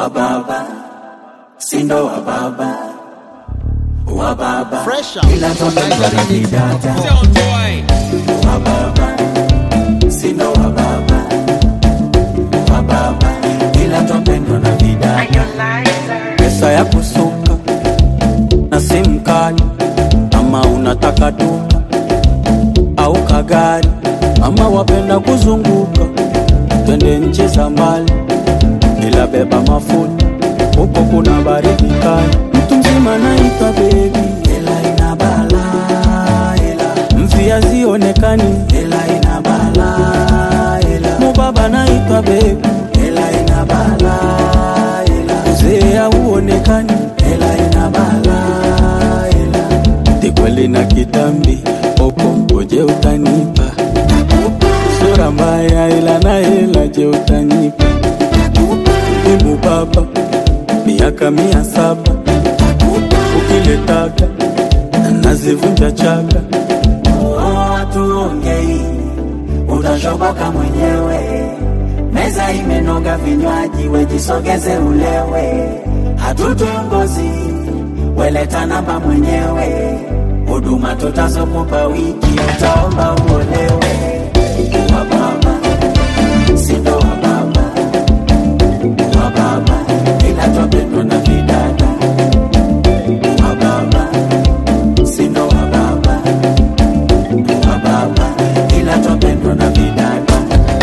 wa baba sindo wa baba wa baba Fresh out ila from twapendwa na Nigeria. vidada Sound boy. wa baba sindo wa baba wa baba ila twapendwa na vidada pesa ya kusuka na simu kali ama unataka duka au kagari ama wapenda kuzunguka twende nchi za mbali ila beba mafuta huko kuna baridi kali mtu mzima naitwa bebi ela ina bala ela mvia zionekani ela ina bala ela mubaba naitwa bebi ela ina bala ela mzee hauonekani ela ina bala ela tikweli na kitambi opo ngoje utanipa sura mbaya ila na hela je utanipa Ibu baba miaka mia saba ukiletaka nazivunja chaka tuongei utashoboka mwenyewe meza imenoga vinywaji wejisogeze ulewe hatutongozi weleta namba mwenyewe huduma tutazokupa wiki utaomba uolewe wa baba sindo wa baba wa baba ila twapendwa na vidada wa baba sindo wa baba wa baba ila twapendwa na vidada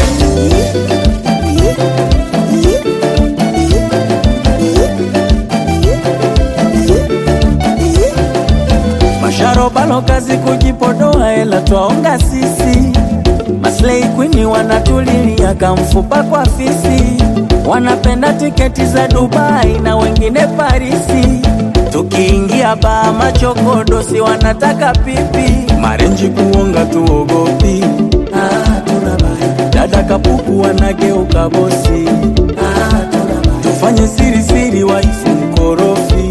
masharobalo kazi kujipodoa ela twaonga sisi maslei kwini wanatulilia kamfupa kwa fisi wanapenda tiketi za dubai na wengine parisi tukiingia baa machokodosi wanataka pipi marenji kuonga tuogopi ah, tunabaya. dada kapuku wanageuka bosi ah, tunabaya. tufanye siri siri waifu mkorofi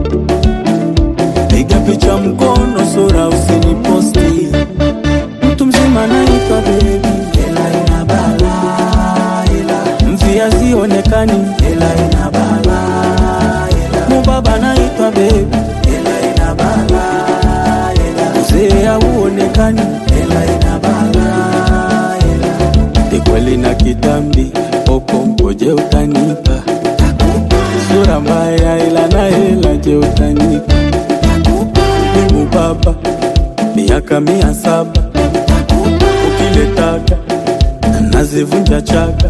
piga picha mkono sura usiniposti mtu mzima naitwa bebi ela ina bala ela mvia zionekani ela ina bala ela mubaba naitwa bebi ela ina bala ela mzee hauonekani ela ina bala ela tikweli na kitambi opo ngoje utanipa sura mbaya ila na hela je utanipa Mungu Baba, miaka mia saba ukiletaka nazivunja chaka.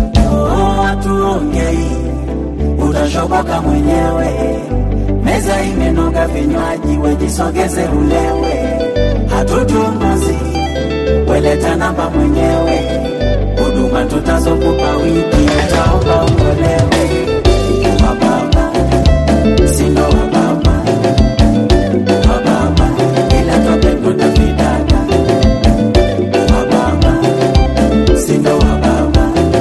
Tuongei, utashoboka mwenyewe. Meza imenoga vinywaji, wejisogeze ulewe. Hatutunguzi, weleta namba mwenyewe. Huduma tutazokupa wiki, utaomba uolewe. Wa baba, sindo wa baba wa baba ila twapendwa na vidada wa baba sindo wa baba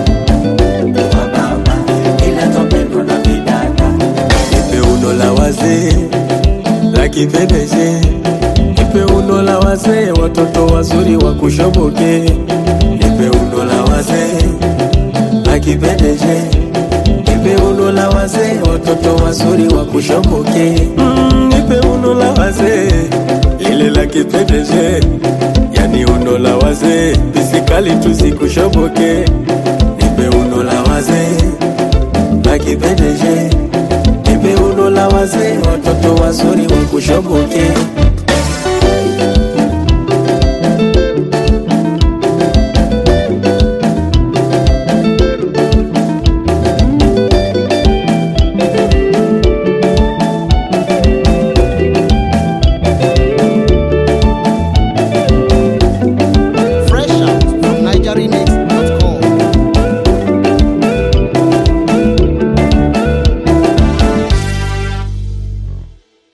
wa baba ila twapendwa na vidada nipe uno la wazee la kipedeje nipe uno la wazee watoto wazuri wa kushoboke nipe uno la wazee la kipedeje nipe uno la wazee watoto wazuri wa kushoboke mm, nipe uno la wazee lile la kipedeje yani uno la wazee pisikali tusikushoboke nipe uno la wazee la kipedeje nipe uno la wazee watoto wazuri wa kushoboke Fresh out from Nigeria.